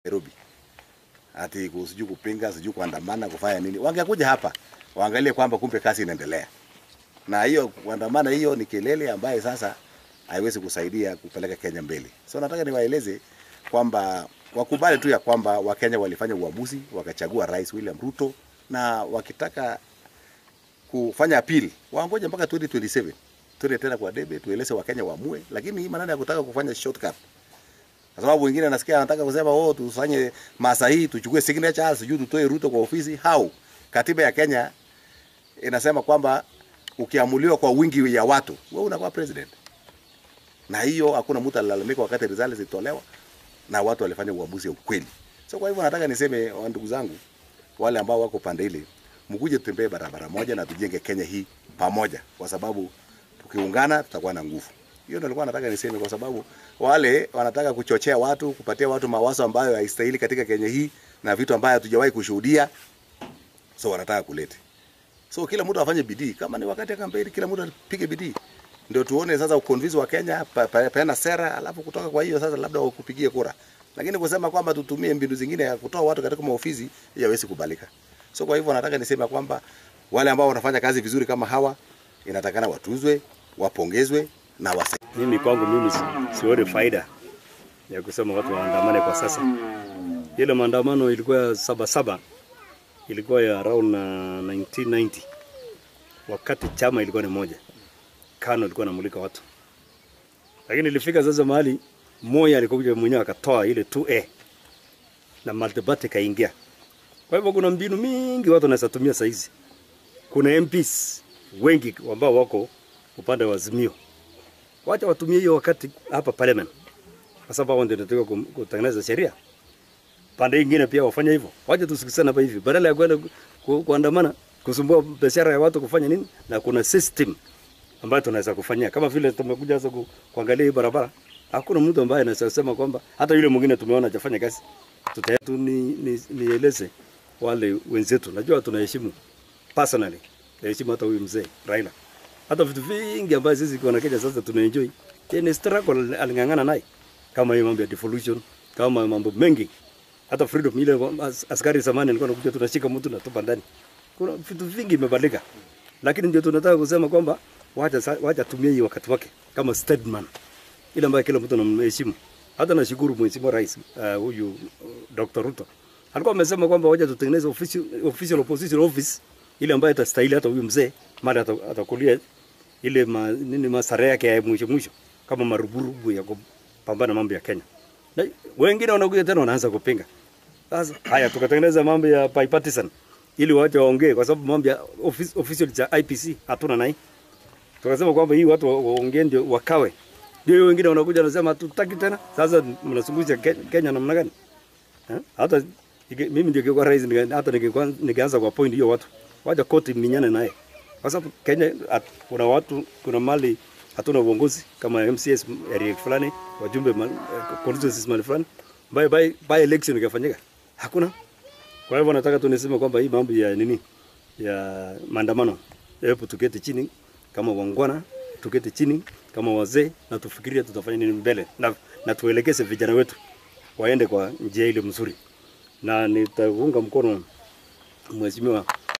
Nairobi ati ku- sijui kupinga sijui kuandamana kufanya nini, wangekuja hapa waangalie kwamba kumbe kazi inaendelea, na hiyo kuandamana hiyo ni kelele ambaye sasa haiwezi kusaidia kupeleka Kenya mbele. So nataka niwaeleze kwamba wakubali tu ya kwamba Wakenya walifanya uamuzi wakachagua Rais William Ruto, na wakitaka kufanya appeal waangoje mpaka 2027 tuende tena kwa debe tueleze Wakenya waamue, lakini hii maneno ya kutaka kufanya shortcut kwa sababu wengine anasikia anataka kusema oh, tufanye masa hii tuchukue signature sijui tutoe Ruto kwa ofisi. How? Katiba ya Kenya inasema kwamba ukiamuliwa kwa wingi ya watu wewe unakuwa president, na hiyo hakuna mtu alilalamika wakati results zilitolewa na watu walifanya uamuzi wa ukweli. So kwa hivyo nataka niseme wa ndugu zangu wale ambao wako pande ile, mkuje tutembee barabara moja na tujenge Kenya hii pamoja, kwa sababu tukiungana tutakuwa na nguvu. Hiyo ndio nilikuwa nataka niseme, kwa sababu wale wanataka kuchochea watu, kupatia watu mawazo ambayo haistahili katika Kenya hii na vitu ambayo hatujawahi kushuhudia, so wanataka kulete. So kila mtu afanye bidii, kama ni wakati ya kampeni, kila mtu apige bidii, ndio tuone sasa ukonvizi wa Kenya, pa- pa- peana sera, alafu kutoka kwa hiyo sasa labda wakupigie kura. Lakini kusema kwamba tutumie mbinu zingine ya kutoa watu katika maofisi, hiyo haiwezi kubalika. So kwa hivyo nataka niseme kwamba wale ambao wanafanya kazi vizuri kama hawa inatakana watunzwe, wapongezwe na wasa Mimi kwangu mimi si- sioni faida ya kusema watu waandamane kwa sasa. Ile maandamano ilikuwa ya saba saba, ilikuwa ya around na 1990 wakati chama ilikuwa ni moja, KANU ilikuwa namulika watu, lakini ilifika sasa mahali Moi alikuja mwenyewe akatoa ile 2A na multiparty kaingia. Kwa hivyo kuna mbinu mingi watu wanaweza tumia saa hizi. Kuna MPs wengi ambao wako upande wa Azimio wacha watumie hiyo wakati hapa parliament, kwa sababu hao ndio ndio kum- kutengeneza sheria. Pande nyingine pia wafanye hivyo, wacha tusikizane hapa hivi, badala ya kwenda ku- ku- kuandamana kusumbua biashara ya watu kufanya nini, na kuna system ambayo tunaweza kufanyia, kama vile tumekuja sasa ku, kuangalia hii barabara. Hakuna mtu ambaye anaweza sema kwamba hata yule mwingine tumeona hajafanya kazi. Tuta tu ni, ni, nieleze wale wenzetu, najua tunaheshimu personally, naheshimu hata huyu mzee Raila hata vitu vingi ambayo sisi kwa Kenya sasa tunaenjoy. Yeye ni struggle aling'ang'ana naye, kama hiyo mambo ya devolution, kama mambo mengi, hata freedom ile as- askari zamani alikuwa anakuja tunashika mtu na tupa ndani. Kuna vitu vingi imebadilika, lakini ndio tunataka kusema kwamba wacha sa- wacha tumie hii wakati wake kama statement ile ambayo kila mtu anamheshimu. Hata nashukuru Mheshimiwa Rais uh, huyu uh, Dr. Ruto alikuwa amesema kwamba wacha tutengeneze official, official opposition office ile ambayo itastahili hata huyu mzee mara ata- atakulia ile ma, nini masare yake ya mwisho mwisho kama maruburubu ya kupambana mambo ya Kenya. Na wengine wanakuja tena wanaanza kupinga. Sasa haya tukatengeneza mambo ya bipartisan ili waje waongee kwa sababu mambo ya office, official cha IPC hatuna nai. Tukasema kwamba hii watu wa- waongee ndio wakawe. Ndio hiyo wengine wanakuja wanasema hatutaki tena. Sasa mnasungusha Ke- Kenya namna gani? Eh? Hata ike- mimi ndio kwa rais nika- hata nikikuwa- nikianza kwa point hiyo watu waja koti minyane naye, kwa sababu Kenya at, kuna watu kuna mali hatuna uongozi kama MCS area fulani, wajumbe ma- eh, constituencies mali fulani, by by by election ikafanyika hakuna. Kwa hivyo nataka tu niseme kwamba hii mambo ya nini ya maandamano, hebu tuketi chini kama wangwana, tuketi chini kama wazee na tufikirie tutafanya nini mbele na, na tuelekeze vijana wetu waende kwa njia ile mzuri, na nitaunga mkono mheshimiwa